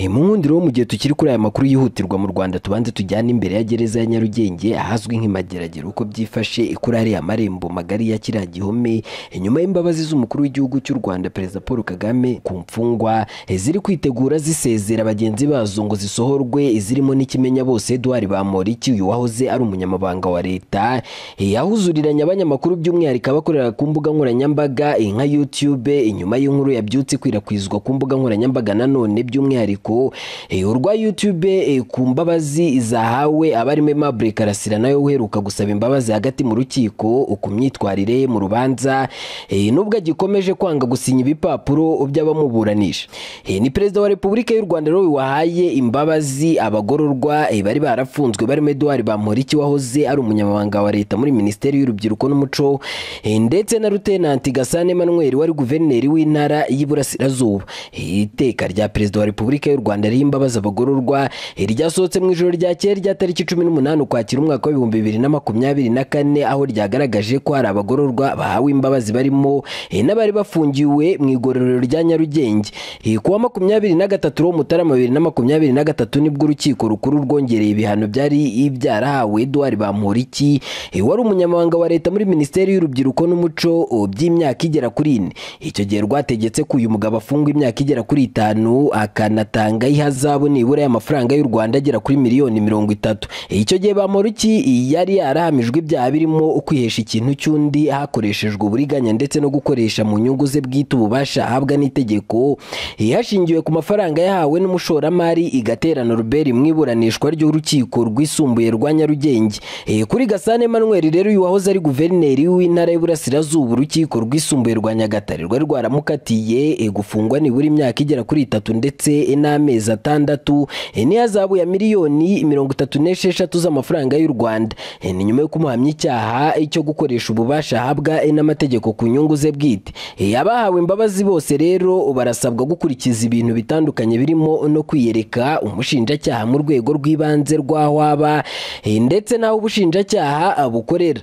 Impungundire wo mu gihe tukiri kuri aya makuru yihutirwa mu Rwanda tubanze tujyane imbere ya gereza ya Nyarugenge ahazwi nk'imageragere uko byifashe kuri ariya marembo magari ya kiriya gihome inyuma y'imbabazi z'umukuru w'igihugu cy'u Rwanda Perezida Paul Kagame ku mfungwa ziri kwitegura zisezera bagenzi bazo ngo zisohorwe izirimo n'ikimenya bose Edouard Bamporiki uyu wahoze ari umunyamabanga wa leta yahuzuriranye abanyamakuru by'umwihariko abakorera ku mbuga nkoranyambaga nka YouTube inyuma y'inkuru yabyutse ikwirakwizwa ku mbuga nkoranyambaga nanone by'umwihariko urwa YouTube ku mbabazi zahawe abarimo Aimable Karasira nawe uheruka gusaba imbabazi hagati mu rukiko ku myitwarire mu rubanza nubwo agikomeje kwanga gusinya ibipapuro by'abamuburanisha ni perezida wa repubulika y'u Rwanda rero wahaye imbabazi abagororwa bari barafunzwe barimo Edouard Bamporiki wahoze ari umunyamabanga wa leta muri minisiteri y'urubyiruko n'umuco ndetse na Lieutenant Gasana Emmanuel wari guverineri w'intara y'Iburasirazuba iteka rya perezida wa repubulika y'u Rwanda riha imbabazi abagororwa ryasohotse mu ijoro ryakeye rya tariki cumi n'umunani ukwakira umwaka w'ibihumbi bibiri na makumyabiri na kane aho ryagaragaje ko hari abagororwa bahawe imbabazi barimo n'abari bafungiwe mu igororero rya Nyarugenge ku wa makumyabiri na gatatu wo Mutarama bibiri na makumyabiri na gatatu nibwo urukiko rukuru rwongereye ibihano byari byarahawe Edouard Bamporiki wari umunyamabanga wa leta muri minisiteri y'urubyiruko n'umuco by'imyaka igera kuri ine icyo gihe rwategetse ko uyu mugabo afungwa imyaka igera kuri itanu akanatanga atanga ihazabu nibura y'amafaranga y'u Rwanda agera kuri miliyoni mirongo itatu icyo gihe Bamporiki yari yarahamijwe ibyaha birimo kwihesha ikintu cy'undi hakoreshejwe uburiganya ndetse no gukoresha mu nyungu ze bwite ububasha ahabwa n'itegeko hashingiwe ku mafaranga yahawe n'umushoramari igaterana Robert mu iburanishwa ry'urukiko rwisumbuye rwa Nyarugenge kuri Gasane Emmanuel rero uyu wahoze ari guverineri w'intara y'Iburasirazuba urukiko rwisumbuye rwa Nyagatare rwari rwaramukatiye gufungwa nibura imyaka igera kuri itatu ndetse na amezi atandatu niyo azabu ya miliyoni mirongo itatu n'esheshatu z'amafaranga y'u Rwanda ni nyuma yo kumuhamya icyaha cyo gukoresha ububasha ahabwa n'amategeko ku nyungu ze bwite abahawe imbabazi bose rero barasabwa gukurikiza ibintu bitandukanye birimo no kwiyereka umushinjacyaha mu rwego rw'ibanze rw'aho aba ndetse n'aho ubushinjacyaha bukorera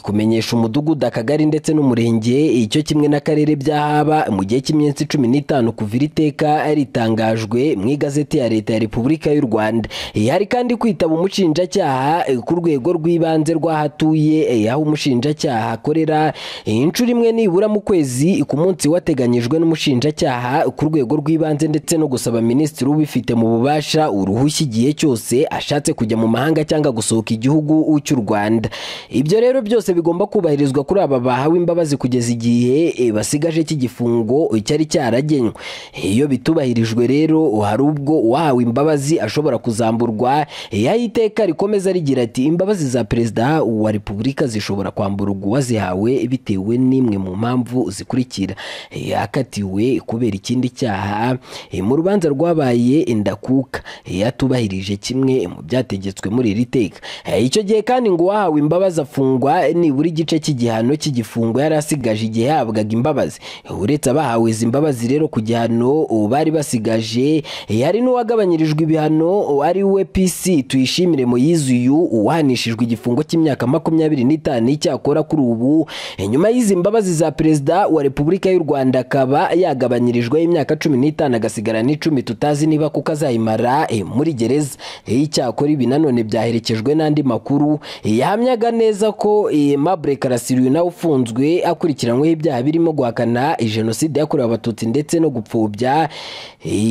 kumenyesha umudugudu akagari ndetse n'umurenge icyo kimwe n'akarere by'ahaba mu gihe cy'iminsi cumi n'itanu kuva iri teka ritangajwe mu igazeti ya leta ya repubulika y'u rwanda hari kandi kwitaba umushinjacyaha ku rwego rw'ibanze rw'ahatuye aho umushinjacyaha akorera inshuro imwe nibura mu kwezi ku munsi wateganyijwe n'umushinjacyaha ku rwego rw'ibanze ndetse no gusaba minisitiri ubifite mu bubasha uruhushya igihe cyose ashatse kujya mu mahanga cyangwa gusohoka igihugu cy'u rwanda ibyo rero byose bigomba kubahirizwa kuri aba bahawe imbabazi kugeza igihe basigaje cy'igifungo cyari cyaragenywe iyo bitubahirijwe rero hari ubwo uwahawe imbabazi ashobora kuzamburwa yaho iteka rikomeza rigira ati imbabazi za perezida wa repubulika zishobora kwamburwa uwazihawe bitewe n'imwe mu mpamvu zikurikira yakatiwe kubera ikindi cyaha mu rubanza rwabaye ndakuka yatubahirije kimwe mu byategetswe muri iri teka icyo gihe kandi ngo uwahawe imbabazi afungwa nibura igice cy'igihano cy'igifungo yari asigaje igihe yahabwaga imbabazi uretse abahawe izi mbabazi rero ku gihano bari basigaje hari n'uwagabanyirijwe ibihano ari we PC tuyishimire Moyizuyu uhanishijwe igifungo cy'imyaka makumyabiri n'itanu icyakora kuri ubu nyuma y'izi mbabazi za perezida wa repubulika y'u Rwanda akaba yagabanyirijweho imyaka cumi n'itanu agasigara n'icumi tutazi niba kuko azayimara muri gereza icyakora ibi nanone byaherekejwe n'andi makuru yahamyaga neza ko Aimable Karasira uyu nawe ufunzwe akurikiranyweho ibyaha birimo guhakana jenoside yakorewe abatutsi ndetse no gupfobya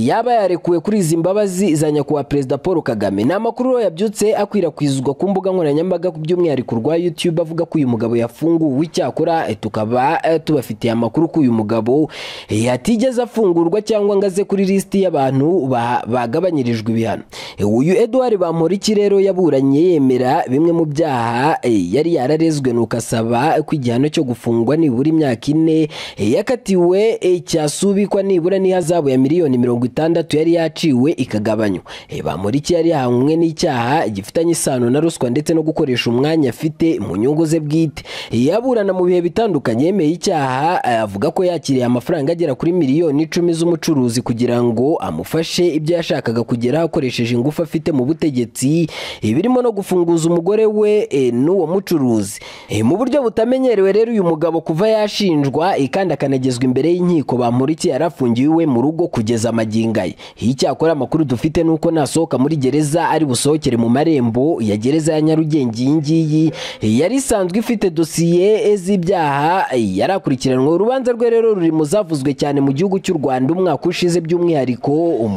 yaba yarekuwe kuri izi mbabazi za nyakubahwa perezida paul kagame ni amakuru yabyutse akwirakwizwa ku mbuga nkoranyambaga by'umwihariko rwa youtube avuga ko uyu mugabo yafunguwe icyakora tukaba tubafitiye amakuru ko uyu mugabo yatigeze afungurwa cyangwa ngo aze kuri lisiti y'abantu bagabanyirijwe ibihano uyu eduard bamporiki rero yaburanye yemera bimwe mu byaha yari yararezwe nuko asaba ko igihano cyo gufungwa nibura imyaka ine yakatiwe cyasubikwa nibura n'ihazabu ya miliyoni mirongo itandatu yari yaciwe ikagabanywa Bamporiki yari yahamwe n'icyaha gifitanye isano na ruswa ndetse no gukoresha umwanya afite mu nyungu ze bwite yaburana mu bihe bitandukanye yemeye icyaha avuga ko yakiriye amafaranga agera kuri miliyoni icumi z'umucuruzi kugira ngo amufashe ibyo yashakaga kugeraho akoresheje ingufu afite mu butegetsi birimo no gufunguza umugore we n'uwo mucuruzi mu buryo butamenyerewe rero uyu mugabo kuva yashinjwa kandi akanagezwa imbere y'inkiko Bamporiki yarafungiwe mu rugo kugeza magingo aya icyakora amakuru dufite ni uko nasohoka muri gereza ari busohokere mu marembo ya gereza ya nyarugenge iyi ngiyi yari isanzwe ifite dosiye z'ibyaha yarakurikiranwe urubanza rwe rero ruri mu zavuzwe cyane mu gihugu cy'u rwanda umwaka ushize by'umwihariko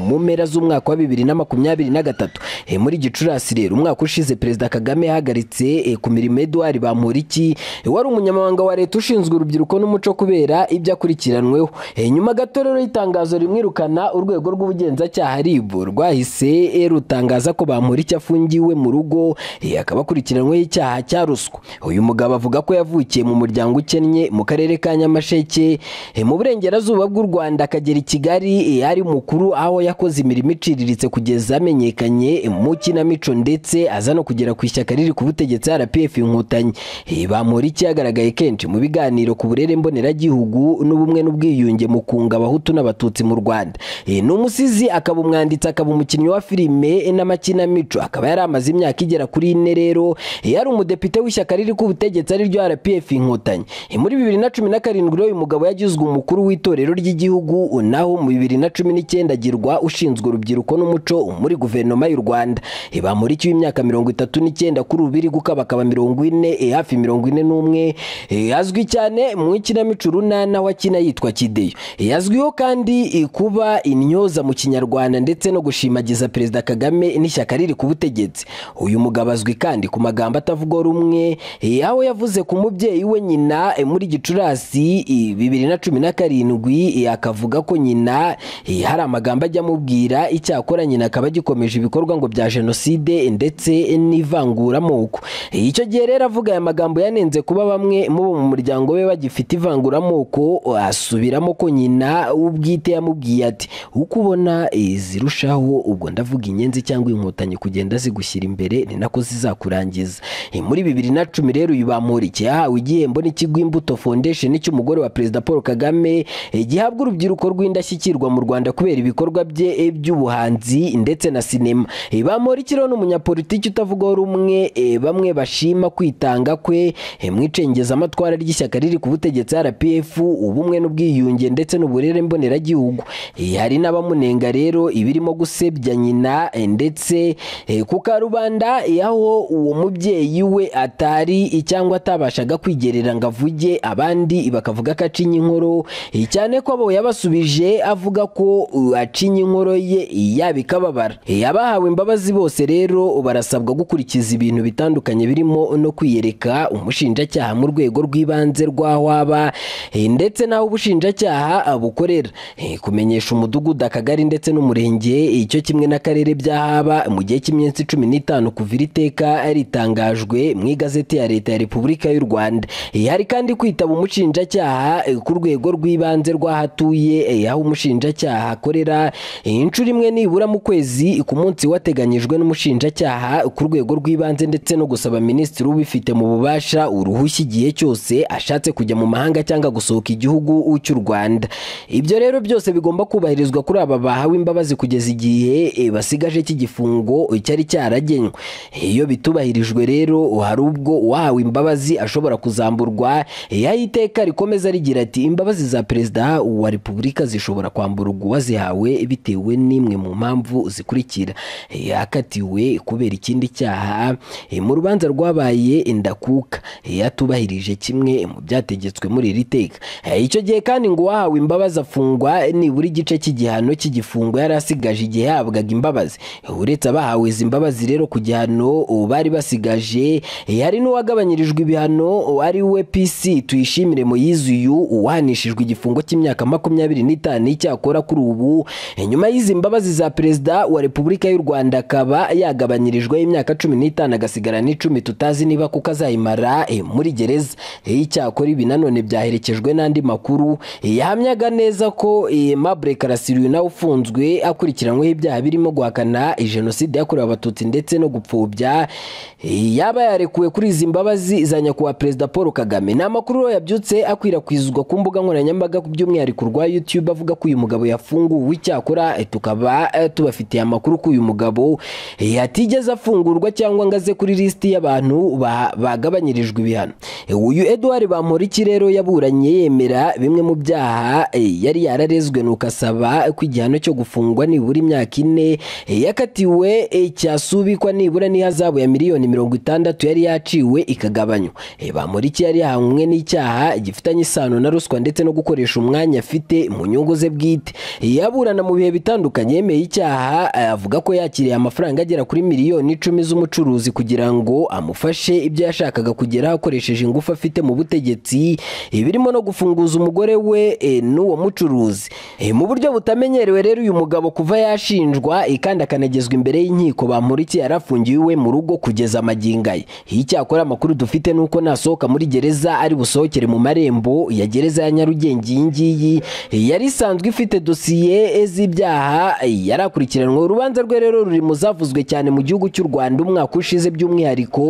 mu mpera z'umwaka wa bibiri na makumyabiri na gatatu Eh, muri gicurasi rero umwaka ushize perezida kagame yahagaritse eh, ku mirimo edouard bamporiki eh, wari umunyamabanga wa leta ushinzwe urubyiruko n'umuco kubera ibyo akurikiranweho Eh, nyuma gato rero y'itangazo rimwirukana urwego rw'ubugenzacyaha rib rwahise eh, rutangaza ko bamporiki afungiwe mu rugo eh, akaba akurikiranweho icyaha cya ruswa uyu mugabo avuga ko yavukiye mu muryango ukennye mu karere ka nyamasheke eh, mu burengerazuba bw'u rwanda akagera i kigali eh, ari mukuru aho yakoze imirimo iciriritse kugeza amenyekanye mu kinamico ndetse aza no kugera ku ishyaka riri ku butegetsi RPF inkotanyi Eh, Bamporiki yagaragaye kenshi mu biganiro ku burere mboneragihugu n'ubumwe n'ubwiyunge mu kunga abahutu n'abatutsi mu Rwanda Eh, ni umusizi akaba umwanditsi akaba umukinnyi wa filime eh, n'amakinamico akaba yari amaze imyaka igera kuri ine rero Eh, yari umudepite w'ishyaka riri ku butegetsi ariryo RPF inkotanyi Eh, muri bibiri na cumi na karindwi rero uyu mugabo yagizwe umukuru w'itorero ry'igihugu naho mu bibiri na cumi n'icyenda agirwa ushinzwe urubyiruko n'umuco muri guverinoma y'u Rwanda Eh, Bamporiki w'imyaka mirongo itatu n'icyenda kuri ubu iri gukabakaba mirongo ine eh, hafi mirongo ine n'umwe Eh, azwi cyane mu ikinamico urunana wakina yitwa kideyo Eh, azwiho kandi eh, kuba intyoza mu kinyarwanda ndetse no gushimagiza perezida kagame n'ishyaka riri ku butegetsi uyu mugabo azwi kandi ku magambo atavuga rumwe eh, aho yavuze ku mubyeyi we nyina eh, muri gicurasi eh, bibiri na cumi na karindwi eh, akavuga ko nyina eh, hari amagambo ajya amubwira icyakora nyina akaba agikomeje ibikorwa ngo bya jenoside ndetse n'ivanguramoko Eh, icyo gihe rero avuga aya magambo yanenze kuba bamwe mu bo mu muryango we bagifite ivanguramoko eh, asubiramo ko nyina ubwite yamubwiye ati uko ubona eh, zirushaho ubwo ndavuga inyenzi cyangwa inkotanyi kugenda zigushyira imbere ni nako zizakurangiza Eh, muri bibiri na cumi rero uyu Bamporiki yahawe igihembo n'ikigo imbuto foundation cy'umugore wa perezida paul kagame eh, gihabwa urubyiruko rw'indashyikirwa mu rwanda kubera ibikorwa bye eh, by'ubuhanzi ndetse na sinema Eh, Bamporiki rero ni umunyapolitiki utavugaho rumwe eh, bamwe bashima kwitanga kwe eh, mu icengezamatwara ry'ishyaka riri ku butegetsi rpf ubumwe n'ubwiyunge ndetse n'uburere mboneragihugu Eh, hari n'abamunenga rero ibirimo gusebya nyina eh, ndetse eh, ku karubanda eh, aho uwo mubyeyi we atari eh, cyangwa atabashaga kwigerera ngo avuge abandi bakavuga ko acinya inkoro eh, cyane ko abo yabasubije avuga ko uh, acinya inkoro ye eh, yaba ikababara Eh, abahawe imbabazi bose rero barasabwa gukurikiza ibintu bitandukanye birimo no kwiyereka umushinjacyaha mu rwego rw'ibanze rw'aho aba eh, ndetse n'aho ubushinjacyaha ah, bukorera Eh, kumenyesha umudugudu akagari ndetse n'umurenge eh, icyo kimwe n'akarere byahaba mu gihe cy'iminsi cumi n'itanu kuva iri teka ritangajwe mu igazeti ya leta ya repubulika y'u rwanda Eh, hari kandi kwitaba umushinjacyaha eh, ku rwego rw'ibanze rw'ahatuye eh, aho umushinjacyaha akorera eh, inshuro imwe nibura mu kwezi ku munsi wateganyijwe n'umushinjacyaha ku rwego rw'ibanze ndetse no gusaba minisitiri ubifite mu bubasha uruhushya igihe cyose ashatse kujya mu mahanga cyangwa gusohoka igihugu cy'u rwanda ibyo rero byose bigomba kubahirizwa kuri aba bahawe imbabazi kugeza igihe eh, basigaje cy'igifungo cyari cyaragenywe iyo bitubahirijwe rero hari ubwo uwahawe imbabazi ashobora kuzamburwa Eh, aho iteka rikomeza rigira ati imbabazi za perezida wa repubulika zishobora kwamburwa uwazihawe bitewe n'imwe mu mpamvu zikurikira Eh, yakatiwe kubera ikindi cyaha eh, mu rubanza rwabaye ndakuka Eh, atubahirije kimwe mu byategetswe muri iri teka Eh, icyo gihe kandi ngo uwahawe imbabazi afungwa nibura igice cy'igihano cy'igifungo yari asigaje igihe yahabwaga imbabazi uretse abahawe izi mbabazi rero ku gihano ubu bari basigaje eh, hari n'uwagabanyirijwe ibihano ari we pc tuyishimire moyize uyu uwahanishijwe igifungo cy'imyaka makumyabiri n'itanu icyakora kuri ubu Eh, nyuma y'izi mbabazi za perezida wa repubulika y'u rwanda akaba yagabanyirijwe imyaka cumi n'itanu agasigara n'icumi tutazi niba kuko azayimara eh, muri gereza Eh, icyakora ibi nanone byaherekejwe n'andi makuru Eh, yahamyaga neza ko eh, Aimable Karasiryu nawe ufunzwe akurikiranweho ibyaha birimo guhakana eh, jenoside yakorewe abatutsi ndetse no gupfobya Eh, yaba yarekuwe kuri izi mbabazi za nyakubahwa perezida paul kagame ni amakuru rero yabyutse akwirakwizwa ku mbuga nkoranyambaga by'umwihariko rwa youtube avuga ko uyu mugabo yafunguwe icyakora eh, tukaba eh, tubafitiye amakuru ko uyu mugabo eh, atigeze afungurwa cyangwa ngo aze kuri lisiti y'abantu ba- bagabanyirijwe ibihano Eh, uyu eduard bamporiki rero yaburanye yemera bimwe mu byaha eh, yari yararezwe nuko asaba ko igihano cyo gufungwa nibura imyaka ine yakatiwe eh, cyasubikwa nibura n'ihazabu ya miliyoni mirongo itandatu yari yaciwe ikagabanywa Eh, Bamporiki yari yahamwe n'icyaha gifitanye isano na ruswa ndetse no gukoresha umwanya afite mu nyungu ze bwite Eh, aburana mu bihe bitandukanye yemeye icyaha eh, avuga ko yakiriye amafaranga agera kuri miliyoni icumi z'umucuruzi kugira ngo amufashe ibyo yashakaga kugeraho akoresheje ingufu afite mu butegetsi eh, birimo no gufunguza umugore we eh, n'uwo mucuruzi Eh, mu buryo butamenyerewe rero uyu mugabo kuva yashinjwa eh, kandi akanagezwa imbere y'inkiko Bamporiki yari afungiwe iwe mu rugo kugeza amagingo aya icyakora amakuru dufite ni uko nasohoka muri gereza ari busohokere mu marembo ya gereza ya Nyarugenge iyi ngiyi eh, yari isanzwe ifite dosiye eh, z'ibyaha eh, yari akurikiranwe urubanza rwe rero ruri mu zavuzwe cyane mu gihugu cy'u Rwanda umwaka ushize by'umwihariko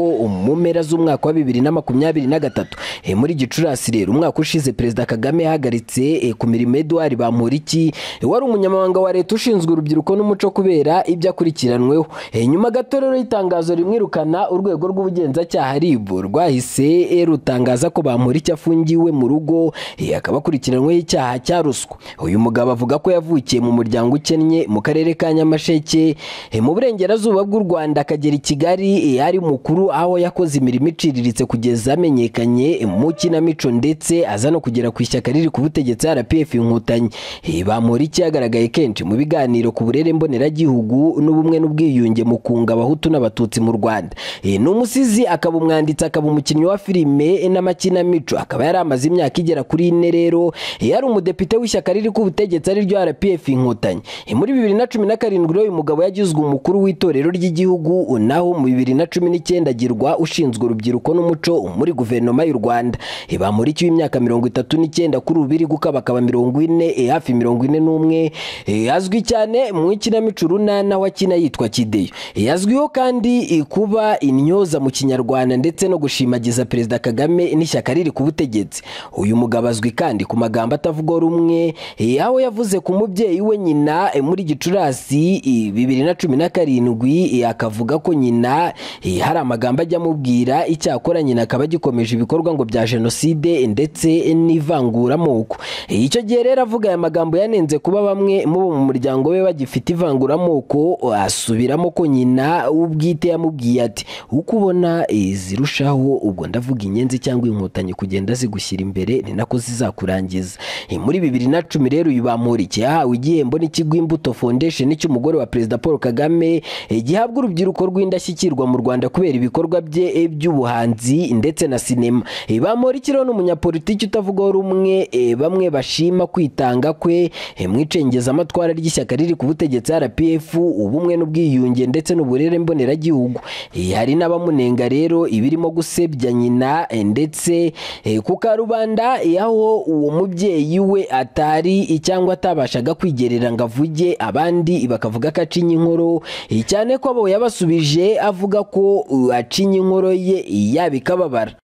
mu mpera z'umwaka wa bibiri na makumyabiri na gatatu Eh, muri Gicurasi rero umwaka ushize Perezida Kagame yahagaritse eh, ku mirimo Edouard Bamporiki eh, wari umunyamabanga wa leta ushinzwe urubyiruko n'umuco kubera ibyo akurikiranweho Eh, nyuma gato rero itangazo rimwirukana urwego rw'ubugenzacyaha RIB rwahise eh, rutangaza ko Bamporiki afungiwe mu rugo eh, akaba akurikiranyweho icyaha cya ruswa uyu mugabo avuga ko yavukiye mu muryango ukennye mu karere ka Nyamasheke eh, mu burengerazuba bw'u Rwanda akagera i Kigali eh, ari mukuru aho yakoze imirimo iciriritse kugeza amenyekanye eh, mu kinamico ndetse aza no kugera ku ishyaka riri ku butegetsi RPF inkotanyi Eh, Bamporiki yagaragaye kenshi mu biganiro ku burere mboneragihugu n'ubumwe n'ubwiyunge mu kunga abahutu n'abatutsi mu Rwanda Eh, ni umusizi akaba umwanditsi akaba umukinnyi wa filime eh, n'amakinamico akaba yari amaze imyaka igera kuri ine rero Eh, yari umudepite w'ishyaka riri ku butegetsi ariryo RPF inkotanyi Eh, muri bibiri na cumi na karindwi rero uyu mugabo yagizwe umukuru w'itorero ry'igihugu naho mu bibiri na cumi n'icyenda agirwa ushinzwe urubyiruko n'umuco muri guverinoma y'u Rwanda Eh, Bamporiki w'imyaka mirongo itatu n'icyenda kuri ubu iri gukabakaba mirongo ine eh, hafi mirongo ine n'umwe eh, azwi cyane mu ikinamico urunana wakina yitwa Kideyo Eh, yazwiho kandi eh, kuba intyoza mu kinyarwanda ndetse no gushimagiza perezida Kagame n'ishyaka riri ku butegetsi uyu mugabo azwi kandi ku magambo atavugwa rumwe eh, aho yavuze ku mubyeyi we nyina eh, muri Gicurasi eh, bibiri na cumi na karindwi eh, akavuga ko nyina eh, hari amagambo ajya amubwira icyakora nyina akaba agikomeje ibikorwa ngo bya jenoside ndetse n'ivanguramoko Eh, icyo gihe rero avuga aya magambo yanenze kuba bamwe mu bo mu muryango we bagifite ivanguramoko asubiramo ko nyina ubwite yamubwiye ati uko ubona eh, zirushaho ubwo ndavuga inyenzi cyangwa inkotanyi kugenda zigushyira imbere ni nako zizakurangiza Eh, muri bibiri na cumi rero uyu Bamporiki yahawe igihembo n'ikigo Imbuto Foundation cy'umugore wa Perezida Paul Kagame eh, gihabwa urubyiruko rw'indashyikirwa mu Rwanda kubera ibikorwa bye eh, by'ubuhanzi ndetse na sinema Eh, Bamporiki rero ni umunyapolitiki utavugwaho rumwe eh, bamwe bashima kwitanga kwe eh, mu icengezamatwara ry'ishyaka riri ku butegetsi RPF ubumwe n'ubwiyunge ndetse n'uburere mboneragihugu Eh, hari n'abamunenga rero ibirimo gusebya nyina eh, ndetse eh, ku karubanda eh, aho uwo mubyeyi we atari cyangwa atabashaga kwigerera ngo avuge abandi bakavuga ko acinya inkoro eh, cyane ko abo yabasubije avuga ko uh, acinya inkoro ye yabikababara